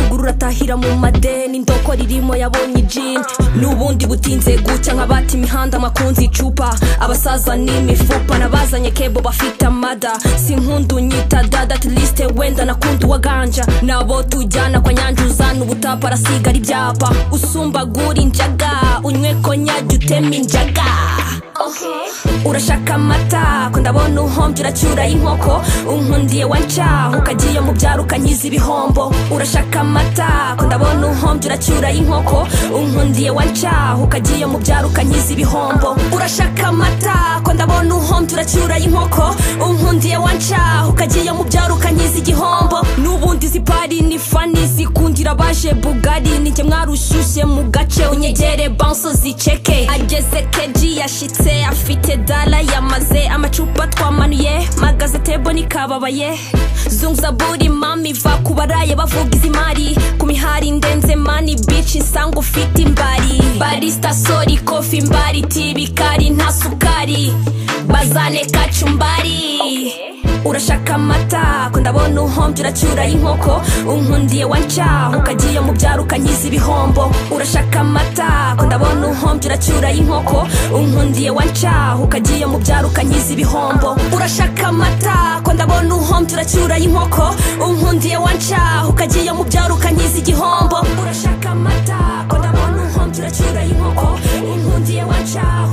kwibasira mu madeni indoko ririmo yabonye ijini n'ubundi butinze gucya nk'abata imihanda amakunzi icupa abasaza n'imifupa n'abazanye kebo bafite amada si nkundu nyita dada tilisite wenda nakunda uwaganja nabo tujyana kwa nyange uzana ubutapa arasigara ibyapa usumba gura injaga unywe konyage uteme injaga urashaka amata ko ndabona uhombye uracyura inkoko unkundiye wancaho ukagiye mu byaro ukanyiza ibihombo urashaka amata ko ndabona uhombye uracyura inkoko unkundiye wancaho ukagiye mu byaro ukanyiza ibihombo urashaka amata ko ndabona uhombye uracyura inkoko unkundiye wancaho ukagiye mu byaro ukanyiza igihombo n'ubundi zipari ni fani zikundira abaje bugari nijye mwarushyushye mu gace unyegere banso ziceke ageze keji yashyitse afite dala yamaze amacupa twamanuye magazete bo nikababaye zunguzaburi mami va ku baraye bavuga izi mari ku mihari ndenze mani bici nsanga ufite imbari barisita sori kofi imbari tibikari nta sukari bazane kacumbari urashaka amata ko ndabona uhombye uracyura inkoko unkundiye wancaho ukagiye mu byaro ukanyiza ibihombo urashaka amata ko ndabona uhombye uracyura inkoko unkundiye wancaho ukagiye mu byaro ukanyiza ibihombo urashaka amata ko ndabona uhombye uracyura inkoko unkundiye wancaho ukagiye mu byaro ukanyiza igihombo urashaka amata ko ndabona uhombye uracyura inkoko unkundiye wancaho